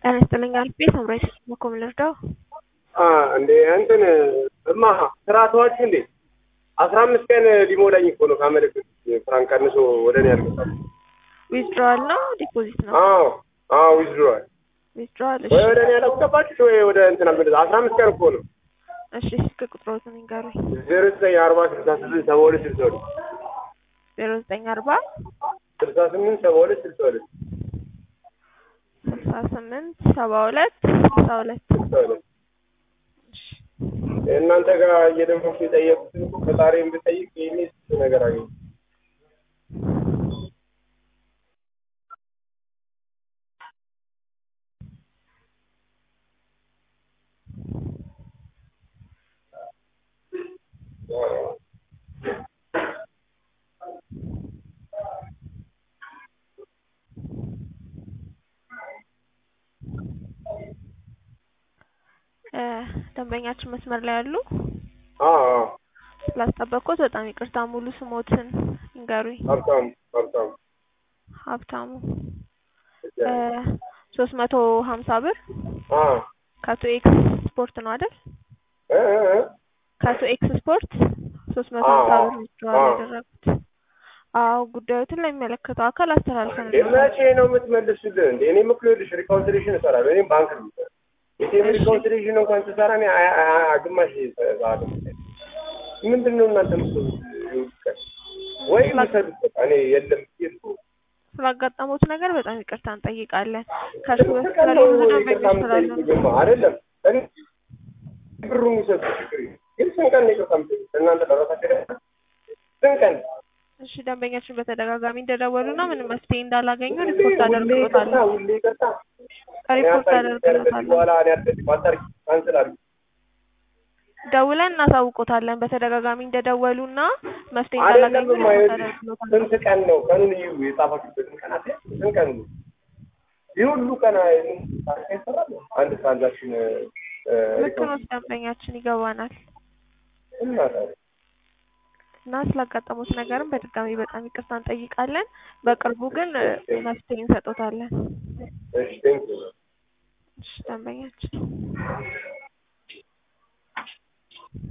ጤና ይስጥልኝ አልፌ ሰምራዊት በኮም ልርዳው? እንዴ እንትን እማ ስራ ተዋችሁ እንዴ? አስራ አምስት ቀን ሊሞላኝ እኮ ነው ካመለክት ፍራንክ ቀንሶ ወደ እኔ ያልገባል። ዊዝድሮዋል ነው ዲፖዚት ነው? አዎ አዎ ዊዝድሮዋል ዊዝድሮዋል። እሺ ወይ ወደ እኔ ያላስገባችሁ ወይ ወደ እንትን አልመለስ አስራ አምስት ቀን እኮ ነው። እሺ ስልክ ቁጥሮትን ይንገሩኝ። ዜሮ ዘጠኝ አርባ ስልሳ ስምንት ሰባ ሁለት ስልሳ ሁለት ዜሮ ዘጠኝ አርባ ስልሳ ስምንት ሰባ ሁለት ስልሳ ሁለት ስልሳ ስምንት ሰባ ሁለት ስልሳ ሁለት ስልሳ ሁለት እናንተ ጋር እየደመኩ የጠየቁትን እኮ ፈጣሪን ብጠይቅ ይህኔ ስንት ነገር አገኘ ደንበኛችን መስመር ላይ ያሉ አዎ ስላስጠበቅኩት በጣም ይቅርታ። ሙሉ ስሞትን ይንገሩኝ። ሀብታሙ ሀብታሙ ሀብታሙ ሶስት መቶ ሀምሳ ብር አዎ ከአቶ ኤክስ ስፖርት ነው አይደል? እ እ እ ከአቶ ኤክስ ስፖርት ሶስት መቶ ሀምሳ ብር ዊዝድሮዋል ያደረጉት። አዎ ጉዳዮትን ለሚመለከተው አካል አስተላልፈን እንዴ መቼ ነው የምትመልሱልን? እንዴ እኔም እኮ ይኸውልሽ ሪካውንሲሌሽን እሰራለሁ። እኔም ባንክ ነው የምሰራው። የቴሌ ሪካውንሲሌሽን እንኳን ስሰራ እኔ አ- አ- አ- ግማሽ ሰዓት ነው የምሰራው። ምንድን ነው እናንተ የምትሰሩት? ወይ የምትሰሩት በቃ እኔ የለም ይልኩ ስላጋጠሙት ነገር በጣም ይቅርታ እንጠይቃለን። ከእርሱ በፊት ያሉ ብዙ ደንበኞች ስላሉ ነው። አይደለም እኔ ብሩን ውሰዱ ችግር የለም። ግን ስንት ቀን ነው ይቅርታ የምትጠይቁት? እናንተ ለራሳችሁ ደግሞ ስንት ቀን እሺ ደንበኛችን በተደጋጋሚ እንደደወሉና ምንም መፍትሄ እንዳላገኙ ሪፖርት ሁሌ ይቅርታ አደርግሎታለሁ። ሁሌ ይቅርታ ሪፖርት ከዚህ አደርግሎታለሁ። በኋላ እኔ አልጠይቅም አታርጊ ካንስል አድርጊ ደውለን እናሳውቆታለን። በተደጋጋሚ እንደደወሉና መፍትሄ አይደለም እንዳላገኙ ሪፖርት የማይሆን አደርግሎታለሁ። ስንት ቀን ነው ቀኑን እዩ የጻፋችሁበትን ቀን አለ ስንት ቀን ነው ይህ ሁሉ ቀን አይ- አይሰራም አንድ ትራንዛክሽን ልክ ነው ደንበኛችን ይገባናል። እና ታዲያ እና ስላጋጠሙት ነገርም በድጋሚ በጣም ይቅርታ እንጠይቃለን። በቅርቡ ግን እ፣ መፍትሄ እንሰጦታለን። እሺ ቴንክ ዩ እሺ ደንበኛችን